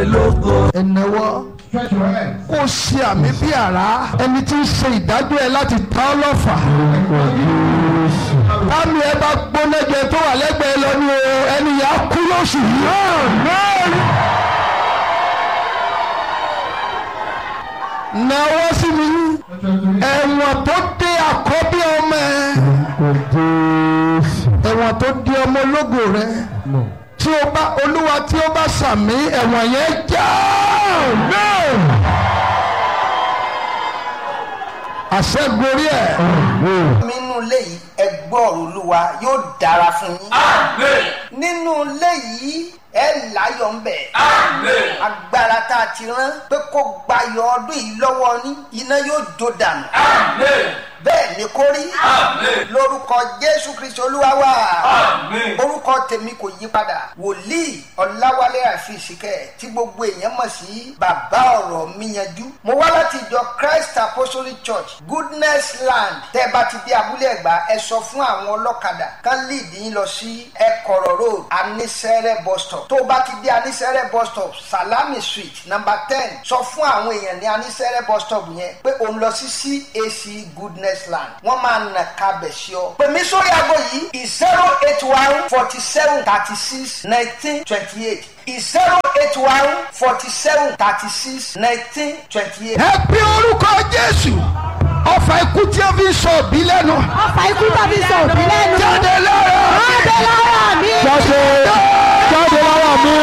ẹ̀nẹ́wọ́ Stretch your hands. kó o ṣe àmì bí àrá ẹni tí ń ṣe ìdájọ́ ẹ láti ta ọ́ lọ́fà. Táàmì ẹ bá gbónájẹ tó wà lẹ́gbẹ̀ẹ́ lọ ní o ẹni yà á kú lóṣù yìí. Nàwọ́ sí mi ẹ̀wọ̀n tó dé àkọ́bí ọmọ ẹ ẹ̀wọ̀n tó dé ọmọ ológo rẹ tí o bá olúwa tí o bá sàmì ẹ̀wọ̀n yẹn já àṣẹ gorí ẹ̀. nínú ilé yìí ẹ gbọ́ ọ̀rọ̀ olúwa yóò dára fún yín. nínú ilé yìí ẹ láyọ̀ ń bẹ̀. agbára tá a ti rán pé kó gbayọ̀ ọdún yìí lọ́wọ́ ní iná yóò jó dànù. bẹ́ẹ̀ ni kó rí. lórúkọ jésù kristu olúwa wa. orúkọ tèmi kò yí padà. wòlíì ọ̀làwálé àfìsíkẹ́ tí gbogbo èèyàn mọ̀ sí bàbá ọ̀rọ̀ mi yanjú. mo wá láti ìjọ christ apostolic church goodness land tẹ́ bá ti dé abúlé ẹ̀gbá ẹ sọ fún àwọn ọlọ́kadà kán lead yín lọ sí ẹ̀kọ̀rọ̀ road anisẹ́rẹ́ bus stop tó bá ti dé anisẹ́rẹ́ bus stop salami street number ten sọ fún àwọn èèyàn ní anisẹ́rẹ́ bus stop yẹn pé òun lọ sí cac goodness land wọ́n máa nà kábẹ̀ sí ọ. pèmí sórí aago yìí zero eight one forty seven thirty six nineteen twenty eight zero eight one forty seven thirty six nineteen twenty eight. ẹ pé orúkọ jésù ọfà ikú tí ó fi ń sọ òbí lẹ́nu ọfà ikú tàbí sọ òbí lẹ́nu. jáde lára jáde lára mi. jáde jáde lára mi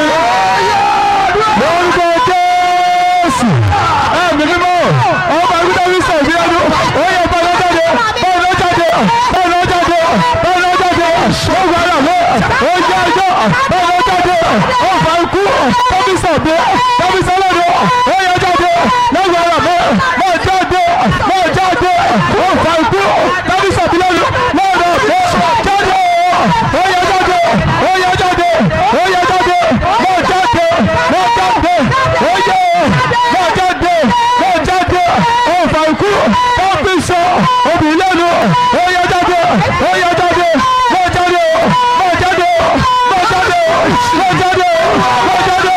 lórúkọ jésù ẹ̀mí mímọ́ ọba ikú tí ó fi ń sọ òbí lẹ́nu ó yẹ bọ́lá jáde bọ́lá jáde bọ́lá jáde bọ́lá jáde ó gbára mọ́ ó jẹ́ ẹjọ́ bọ́lá jáde ọfà ikú tó fi sọ òbí tó fi sọ lẹ́nu ó yẹ jáde lọ́gbàrá mọ́ mọ́ jáde mọ́ jáde ọfà ikú tó fi sọ òbí lẹ́nu lọ́dọ̀ mọ́ jáde ó yẹ jáde ó yẹ jáde ó yẹ jáde mọ́ jáde mọ́ jáde ó yẹ mọ́ jáde mọ́ jáde ọfà ikú tó fi sọ òbí lẹ́nu ó yẹ jáde ó yẹ jáde mọ́ jáde mọ́ jáde mọ́ jáde mọ́ jáde mọ́ jáde.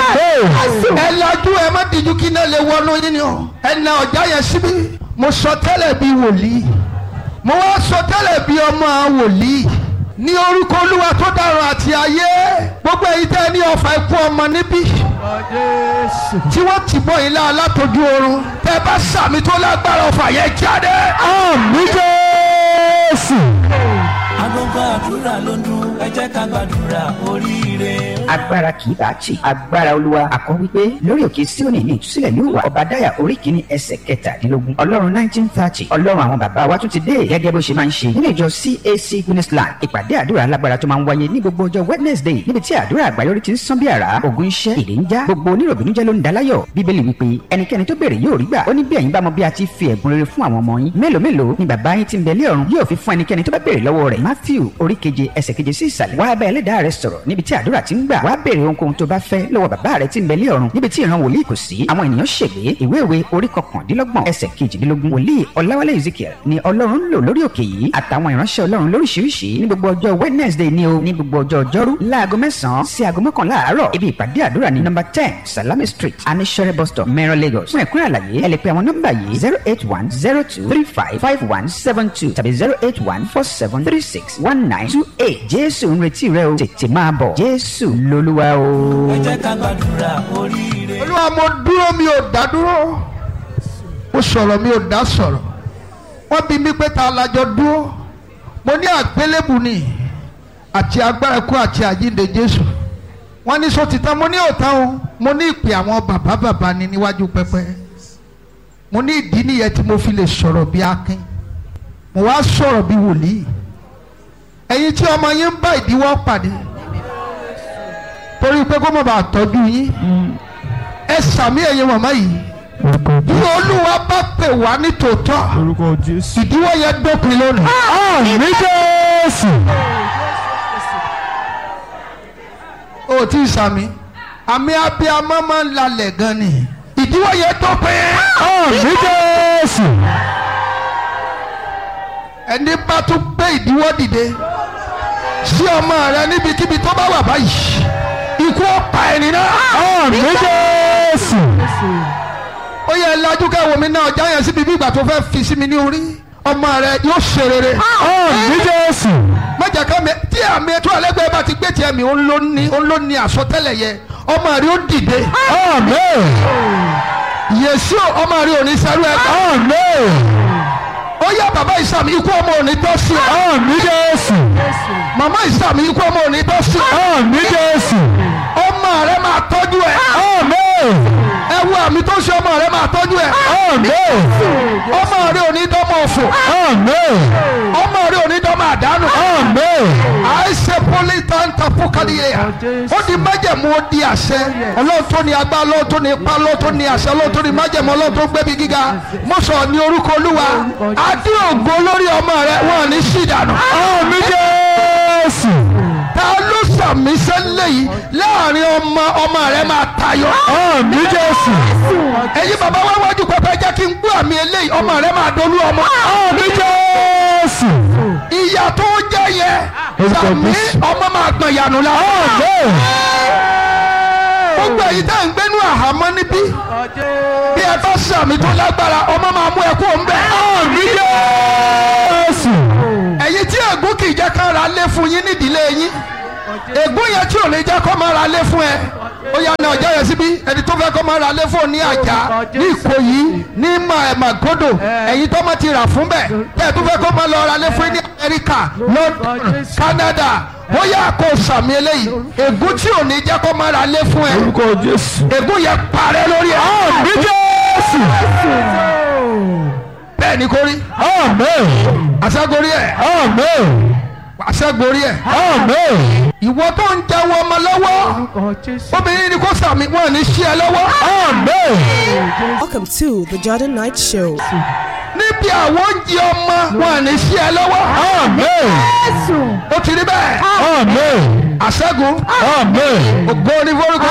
ẹ lajú ẹ má díjú kí iná lè wọnú yín ni o ẹ na ọjà yẹn síbí mo sọ tẹ́lẹ̀ bíi wòlíì mo wá sọ tẹ́lẹ̀ bíi ọmọ wòlíì ní orúkọ olúwa tó dárun àti ayé gbogbo èyí tẹ́ ní ọfà ikú ọmọ níbí tí wọ́n ti bọ́ ilé alátojú oorun tẹ́ bá sàmì tó lágbára ọfà yẹn jáde. àmì jésù. agogo àdúrà ló ń dún ẹ jẹ́ ká gbàdúrà oríire. agbára kì í bá tì agbára olúwa àkọ́ wípé lórí òkè síónì ní ìtúsílẹ̀ yóò wà ọba dáyà orí kìíní ẹsẹ̀ kẹtàdínlógún ọlọ́run nineteen thirty ọlọ́run àwọn bàbá wa tún ti dé gẹ́gẹ́ bó ṣe máa ń ṣe nínú ìjọ cac guinnessland ìpàdé àdúrà alágbára tó máa ń wáyé ní gbogbo ọjọ́ wednesday níbi tí àdúrà àgbáyọrí ti ń sán bí àrá ògùn iṣẹ́ ìdè ń já gbogbo oníròbìnújẹ́ ló ń daláyọ̀ bíbélì wípé ẹnikẹ́ni tó béèrè yóò rí gbà ó ní bí ẹ̀yin bá mọ bí a ti fi ẹ̀bùn rere fún àwọn ọmọ yín mélòó mélòó ni bàbá yín ti ń bẹ lé ọ̀run yóò fi fún ẹnikẹ́ni tó bá béèrè lọ́wọ́ rẹ̀ matthew orí keje ẹsẹ̀ keje sí ìsàlẹ̀ wá bá ẹlẹ́dàá rẹ sọ̀rọ̀ níbi tí àdúrà ti ń gbà wá béèrè ohunkóhun tó bá fẹ́ lọ́wọ́ bàbá rẹ ti ń bẹ lé ọ̀run níbi tí ìran wòlíì kò sí àwọn ènìyàn ṣègbé ìwé ìwé orí kọkàndínlọ́gbọ̀n ẹsẹ̀ kejìdínlógún wòlíì ọláwálé ezekiel ni ọlọ́run ń lò lórí òkè yìí àtàwọn ìránṣẹ́ ọlọ́run lóríṣiríṣi ní gbogbo ọjọ́ wednesday ni o ní gbogbo ọjọ́ ọjọ́rú láago mẹ́sàn-án sí aago mọ́kànlá àárọ̀ ibi ìpàdé àdúrà ní nọ́mbà ten salami street anishere bus stop mẹ́rin lagos fún ẹ̀kúnrẹ́ àlàyé ẹ lè pe àwọn nọ́mbà yìí zero eight one zero two three five five one seven two tàbí zero eight one four seven three six one nine two eight jésù ń retí rẹ o tètè máa bọ̀ jésù lolúwa o. ẹ jẹ́ ká gbàdúrà oríire. olúwa mo dúró mi ò dá dúró mo sọ̀rọ̀ mi ò dá sọ̀rọ̀ wọ́n bí mi pé ta lajọ dúró mo ní àgbélébù ni àti agbára kú àti àyíǹde jésù wọ́n ní sọ́títàn mo ní òtán o mo ní ìpè àwọn bàbá bàbá ni níwájú pẹpẹ mo ní ìdí nìyẹn tí mo fi lè sọ̀rọ̀ bí akin mo wá sọ̀rọ̀ bí wòlíì ẹ̀yin tí ọmọ yín ń bá ìdíwọ́ pàdé torí pé kó má bàa tọ́jú yín ẹ sàmì ẹ̀yin màmá yìí bí olúwa bá pè wá ní tòótọ́ Orúkọ Jésù. ìdíwọ́ yẹn dópin lónìí. àmì jésù. o tí ì sàmì àmì abiyamọ máa ń lalẹ̀ gan ni ìdíwọ́ yẹn dópin. àmì jésù. ẹni bá tún gbé ìdíwọ́ dìde sí ọmọ rẹ níbikíbi tó bá wà báyìí ikú ọ̀pá ẹni náà. àmì jésù ó yẹ lajú ká wo mi náà ọjà yẹn síbi bí ìgbà tó fẹ́ fi sí mi ní orí ọmọ rẹ yóò ṣe rere. àmì jésù mọ̀jà ká mi tí àmì ètò ẹlẹ́gbẹ́ bá ti gbé tiẹ̀ mi ó ń ló ní ó ń ló ní àsọtẹ́lẹ̀ yẹ ọmọ rẹ ó dìde. àmì yèsí ọmọ rẹ ò ní sẹ́rú ẹ̀ bá. àmì ó yẹ bàbá ìsàmì ikú ọmọ ò ní tọ́ sí ẹ. àmì jésù màmá ìsàmì ikú ọmọ ò ní tọ́ sí ẹ. àmì jésù ọmọ rẹ máa tọ́jú ẹ. àmì ẹ wo àmì tó ṣe ọmọ rẹ máa tọ́jú ẹ. àmì ọmọ rẹ ò ní dọ́mọ òfò. àmì ọmọ rẹ ò ní dọ́mọ àdánù. àmì àìsè pólítàǹtà fúkàdìyẹ ó di májẹ̀mú ó di àṣẹ ọlọ́run tó ní agbá ọlọ́run tó ní ipá ọlọ́run tó ní àṣẹ ọlọ́run tó ní májẹ̀mú ọlọ́run tó gbẹ́bí gíga mo sọ ní orúkọ olúwa adé ògo lórí ọmọ rẹ wọn ní sídànù. àmì jésù ta ló sàmì sẹ́lẹ̀ yìí láàrin ọmọ ọmọ rẹ máa tayọ. àmì jésù ẹ̀yin bàbá wá wájú pẹpẹ jẹ́ kí n gbọ́ àmì eléyìí ọmọ rẹ máa dolú ọmọ. àmì jésù ìyá tó jẹ́ yẹ sàmì ọmọ máa gbọ̀n yànù la. àmì gbogbo èyí tá à ń gbénú àhámọ́ níbí bí ẹ bá sàmì tó lágbára ọmọ máa mú ẹ kó ń bẹ. àmì jésù ẹ̀yin tí ègún kì í jẹ́ ká ra lé fún yín nídìílé yín ègún yẹn tí ò ní jẹ́ kó máa ra lé fún ẹ ó yà ní ọjà yẹn síbí ẹni tó fẹ́ kó máa ra lé fún ọ ní àjà ní ìkòyí ní màgòdò ẹ̀yin tó máa ti rà fún bẹ́ẹ̀ tẹ́ ẹ tó fẹ́ kó máa lọ ra lé fún yín ní amẹ́ríkà london canada ó yà kó sàmì eléyìí ègún tí ò ní jẹ́ kó máa ra lé fún ẹ orúkọ jésù ègún yẹn parẹ́ lórí ẹ. àmì jésù bẹ́ẹ̀ ni kò rí àmì àṣàgorí ẹ̀ àmì àṣàgorí ẹ̀ àmì ìwọ tó ń jẹun ọmọ lọ́wọ́ obìnrin ni kò sàmì wọn ní sí ẹ lọ́wọ́. àmì Welcome to the Jordan Knight Show. níbi àwọn oúnjẹ ọmọ wọn ní sí ẹ lọ́wọ́. àmì ó ti rí bẹ́ẹ̀ àmì àṣẹ́gun àmì ògo ní forúkọ.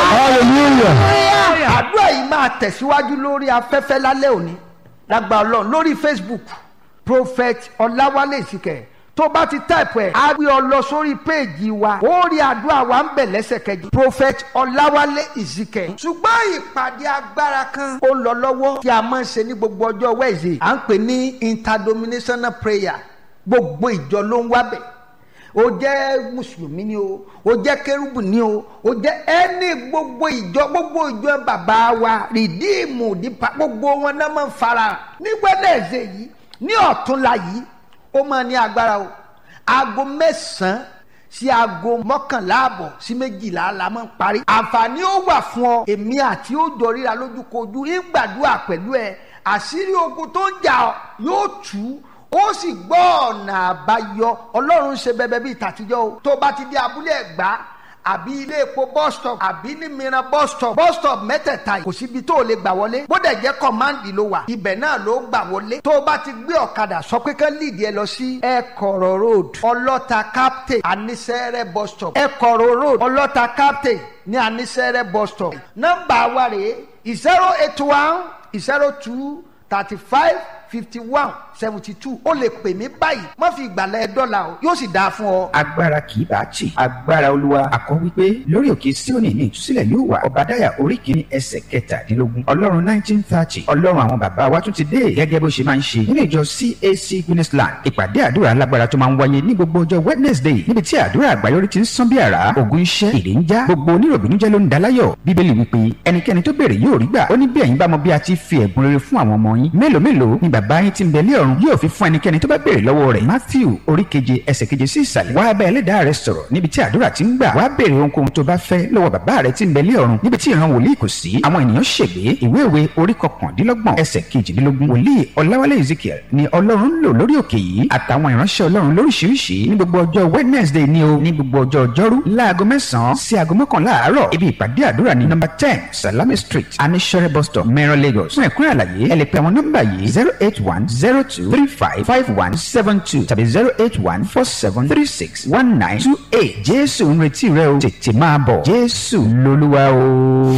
hallelujah àdúrà yìí máa tẹ̀síwájú lórí afẹ́fẹ́ lálẹ́ òní lágbà ọlọ́run lórí facebook prophet ọláwálé ìsìkẹ̀ tó bá ti táìpù ẹ̀ á gbé ọ lọ sórí péèjì wa ó rí àdúrà wa ń bẹ̀ lẹ́sẹ̀kẹjì prophet ọláwálé ìsìkẹ̀. ṣùgbọ́n ìpàdé agbára kan ó lọ lọ́wọ́ tí a máa ń ṣe ní gbogbo ọjọ́ wẹ́ẹ̀sì à ń pè ní interdenominational prayer gbogbo ìjọ ló ń wábẹ̀ o jẹ́ mùsùlùmí ni o o jẹ́ kérúbù ni o o jẹ́ ẹni gbogbo ìjọ gbogbo ìjọ bàbá wa rìdíìmù dípa gbogbo wọn náà máa ń fara ní gbẹ́dẹ̀ẹ̀sẹ̀ yìí ní ọ̀túnla yìí ó máa ní agbára o aago mẹ́sàn-án sí aago mọ́kànlá àbọ̀ sí méjìlá la máa ń parí. àǹfààní ó wà fún ọ èmi àti ó jọ ríra lójúkojú ìgbàdúrà pẹ̀lú ẹ àṣírí ogun tó ń jà ọ́ yóò tú ó sì gbọ́ ọ̀nà àbáyọ ọlọ́run ṣe bẹbẹ bíi tàtijọ́ o tó bá ti di abúlé ẹ̀gbá àbí ilé epo bus stop àbí ní mìíràn bus stop bus stop mẹ́tẹ̀ẹ̀ta yìí kò síbi tó o lè gbà wọlé bó dẹ̀ jẹ́ kọ́máǹdì ló wà ibẹ̀ náà ló gbà wọlé tó o bá ti gbé ọ̀kadà sọ pé kán líìdì ẹ lọ sí ẹ̀kọ̀rọ̀ road ọlọ́ta captain anisẹ́rẹ́ bus stop ẹ̀kọ̀rọ̀ road ọlọ́ta captain ní anisẹ́rẹ́ bus stop nọ́mbà wa rèé zero eight one zero two thirty five fifty one seventy two ó lè pè mí báyìí má fi ìgbàlẹ̀ dọ́là o yóò sì dáa fún ọ. agbára kì í bá tì agbára olúwa àkọ́ wípé lórí òkè síónì ní ìtúsílẹ̀ yóò wà ọ̀bádáyà orí kìíní ẹsẹ̀ kẹtàdínlógún ọlọ́run nineteen thirty ọlọ́run àwọn bàbá wa tún ti dé gẹ́gẹ́ bó ṣe máa ń ṣe nínú ìjọ cac guinnessland ìpàdé àdúrà alágbára tó máa ń wáyé ní gbogbo ọjọ́ wednesday níbi tí àdúrà àgbáyọrí ti ń sán bí àrá ògùn iṣẹ́ ìrè ń já gbogbo oníròbìnújẹ́ ló ń daláyọ̀ bíbélì wípé ẹnikẹ́ni tó béèrè yóò rí gbà ó ní bí ẹ̀yin bá mọ bí a ti fi ẹ̀bùn rere fún àwọn ọmọ yín mélòó mélòó ni bàbá yín ti ń bẹ lé ọ̀run yóò fi fún ẹnikẹ́ni tó bá béèrè lọ́wọ́ rẹ̀ matthew orí keje ẹsẹ̀ keje sí ìsàlẹ̀ wá bá ẹlẹ́dàá rẹ sọ̀rọ̀ níbi tí àdúrà ti ń gbà wá béèrè ohunkóhun tó bá fẹ́ lọ́wọ́ bàbá rẹ ti ń bẹ lé ọ̀run níbi tí ìran wòlíì kò sí àwọn ènìyàn ṣègbé ìwé ìwé orí kọkàndínlọ́gbọ̀n ẹsẹ̀ kejìdínlógún wòlíì ọláwálé ezekiel ni ọlọ́run lò lórí òkè yìí àtàwọn ìránṣẹ́ ọlọ́run lóríṣiríṣi ní gbogbo ọjọ́ wednesday ni o ní gbogbo ọjọ́ ọjọ́rú láago mẹ́sàn-án sí aago mọ́kànlá àárọ̀ ibi ìpàdé àdúrà ní nọ́mbà ten salami street anisore bus stop mẹ́rin lagos fún ẹ̀kúnrẹ́ àlàyé ẹ lè pe àwọn nọ́mbà yìí zero eight one zero two three five five one seven two tàbí zero eight one four seven three six one nine two eight jésù ń retí rẹ o tètè máa bọ̀ jésù lolúwa o.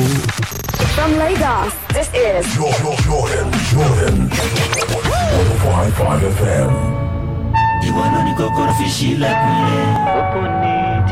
From Lagos, this is Jordan, Jordan, Jordan. 105.5 FM. ìwọ ló ní kókóró fi ṣílẹ̀kùn ilé.